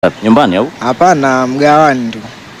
Nyumbani au? Hapana, mgawani tu.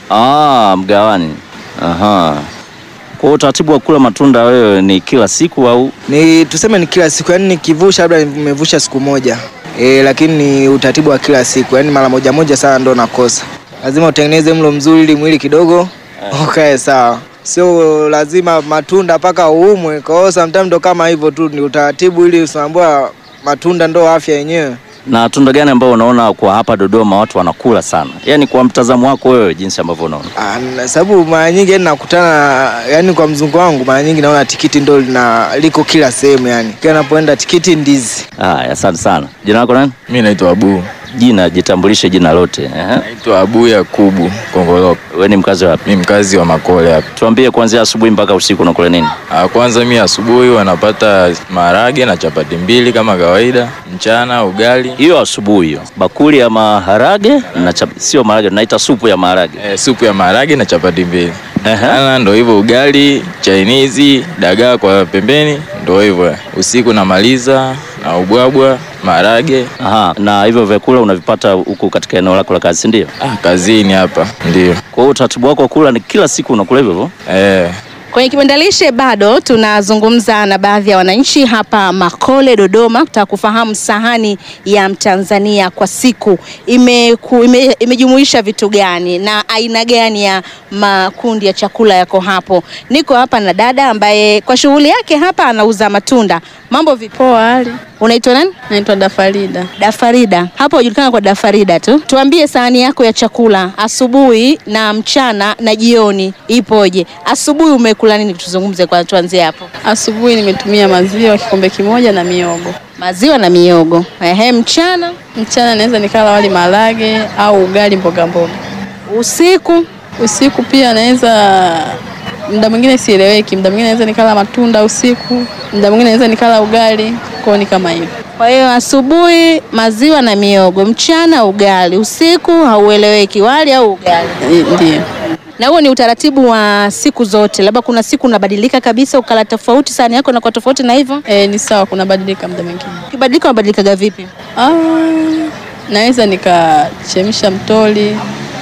Ah, mgawani. Aha. Kwa hiyo utaratibu wa kula matunda wewe ni kila siku au? Ni tuseme ni kila siku, yani nikivusha labda nimevusha siku moja e, lakini ni utaratibu wa kila siku, yani mara moja moja sana ndo nakosa. Lazima utengeneze mlo mzuri ili mwili kidogo ukae sawa, sio lazima matunda mpaka uumwe. Kwa hiyo sometimes ndo kama hivyo tu, ni utaratibu ili usiambua matunda ndo afya yenyewe. Na tunda gani ambao unaona kwa hapa Dodoma watu wanakula sana? Yaani kwa mtazamo wako wewe jinsi ambavyo unaona. Ah, na sababu mara nyingi yani nakutana yani kwa mzungu wangu mara nyingi naona tikiti ndo lina liko kila sehemu yani. Kila napoenda tikiti, ndizi. Haya, asante sana. Jina lako nani? Mi naitwa Abu, Jina, jitambulishe jina lote. Ehe. naitwa Abu Yakubu Kongoloko. Wewe ni mkazi wapi? Mi mkazi wa Makole hapa. Tuambie kuanzia asubuhi mpaka usiku unakula nini? Ah, Kwanza mi asubuhi wanapata maharage na chapati mbili kama kawaida, mchana ugali, Hiyo asubuhi hiyo. Bakuli ya maharage na chap... sio maharage, tunaita supu ya maharage. eh, supu ya maharage na chapati mbili. Ehe. Ana ndo hivyo ugali, chainizi, dagaa kwa pembeni, ndo hivyo. Usiku namaliza na ubwabwa, maharage. Aha, na hivyo vyakula unavipata huku katika eneo lako la kazi, si ndio? Ah, kazini hapa ndio. Kwa hiyo utaratibu wako wa kula ni kila siku unakula hivyo hivyo? Eh, Kwenye kibandalishe bado tunazungumza na baadhi ya wananchi hapa Makole, Dodoma, kutaka kufahamu sahani ya Mtanzania kwa siku imeku, ime, imejumuisha vitu gani na aina gani ya makundi ya chakula yako hapo. Niko hapa na dada ambaye kwa shughuli yake hapa anauza matunda. Mambo vipi? Poa hali. Unaitwa nani? Naitwa Dafarida. Dafarida. Hapo hujulikana kwa Dafarida tu. Tuambie sahani yako ya chakula asubuhi na mchana na jioni ipoje? Asubuhi umekula nini? Tuzungumze kwa tuanzie hapo. Asubuhi nimetumia maziwa kikombe kimoja na miogo. Maziwa na miogo. Ehe, mchana, Mchana naweza nikala wali maharage au ugali mboga mboga. usiku Usiku pia naweza muda mwingine sieleweki, muda mwingine naweza nikala matunda usiku, muda mwingine naweza nikala ugali, kwao ni kama hivyo. Kwa hiyo asubuhi maziwa na miogo, mchana ugali, usiku haueleweki, wali au ugali. Eh, Ndiyo. Na huo ni utaratibu wa siku zote, labda kuna siku unabadilika kabisa ukala tofauti, sahani yako inakuwa tofauti na hivyo. E, ni sawa, kuna badilika muda mwingine. Ukibadilika unabadilikaga vipi? Ah, naweza nikachemsha mtoli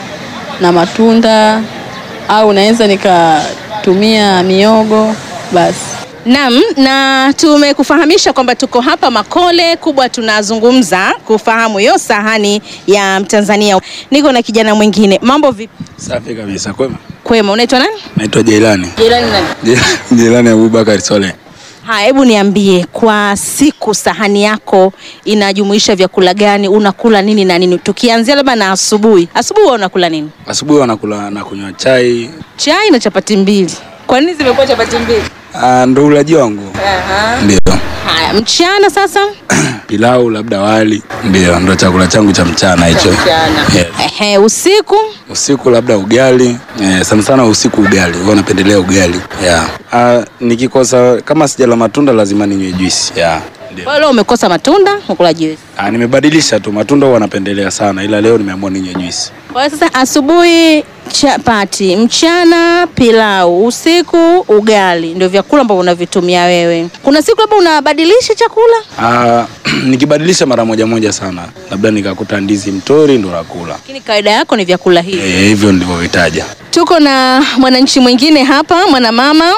na matunda au naweza nikatumia miogo basi. Naam, na tumekufahamisha kwamba tuko hapa Makole kubwa, tunazungumza kufahamu hiyo sahani ya Mtanzania. Niko na kijana mwingine, mambo vipi? Safi kabisa, kwema. Kwema, unaitwa nani? Naitwa Jailani. Jirani nani? Jailani Abubakar Sole. Haya, hebu niambie, kwa siku sahani yako inajumuisha vyakula gani? Unakula nini na nini? Tukianzia labda na asubuhi. Asubuhi wewe unakula nini? Asubuhi wanakula na kunywa chai. Chai na chapati mbili. Kwa nini zimekuwa chapati mbili? Ah, ndo ulaji wangu. Aha. Ndio. Haya, mchana sasa? Pilau labda wali. Ndio, ndo chakula changu cha mchana hicho. Mchana. Yes. Ehe, usiku? Usiku labda ugali. Eh, sana sana usiku ugali. Huwa napendelea ugali. Yeah. Ah, nikikosa kama sijala matunda lazima ninywe juice. Yeah. Ndio. Kwa hiyo leo umekosa matunda, ukula juice. Ah, nimebadilisha tu. Matunda huwa napendelea sana ila leo nimeamua ninywe juice. Kwa hiyo sasa asubuhi chapati, mchana pilau, usiku ugali, ndio vyakula ambavyo unavitumia wewe. Kuna siku labda unabadilisha chakula? Ah, nikibadilisha mara moja moja sana. Labda nikakuta ndizi mtori ndo nakula. Lakini kawaida yako ni vyakula hivi. Eh, hivyo ndivyohitaja. Tuko na mwananchi mwingine hapa, mwanamama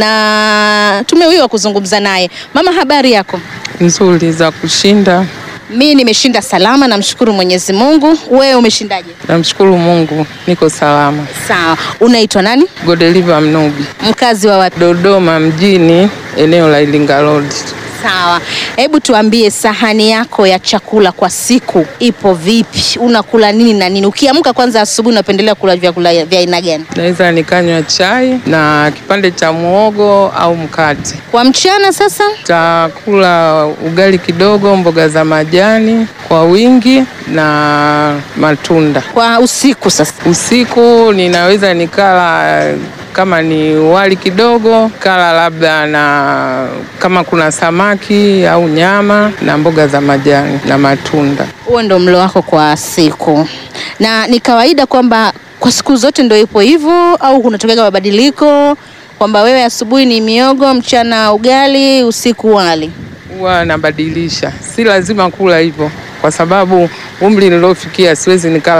na tumewiwa kuzungumza naye. Mama, habari yako? nzuri za kushinda. Mi nimeshinda salama, namshukuru Mwenyezi Mungu. Wewe umeshindaje? Namshukuru Mungu niko salama. Sawa. Unaitwa nani? Godeliva Mnubi, Mkazi wa wapi? Dodoma mjini, eneo la Ilinga Road. Sawa, hebu tuambie sahani yako ya chakula kwa siku ipo vipi? Unakula nini na nini? Ukiamka kwanza asubuhi, unapendelea kula vyakula vya aina gani? Naweza nikanywa chai na kipande cha muogo au mkate. Kwa mchana sasa? Takula ugali kidogo, mboga za majani kwa wingi na matunda. Kwa usiku sasa? Usiku ninaweza nikala kama ni wali kidogo, kala labda na kama kuna samaki au nyama na mboga za majani na matunda. Huo ndo mlo wako kwa siku, na ni kawaida kwamba kwa siku zote ndo ipo hivyo, au kunatokea mabadiliko kwamba wewe asubuhi ni miogo, mchana ugali, usiku wali? Huwa nabadilisha, si lazima kula hivyo, kwa sababu umri niliofikia siwezi nikala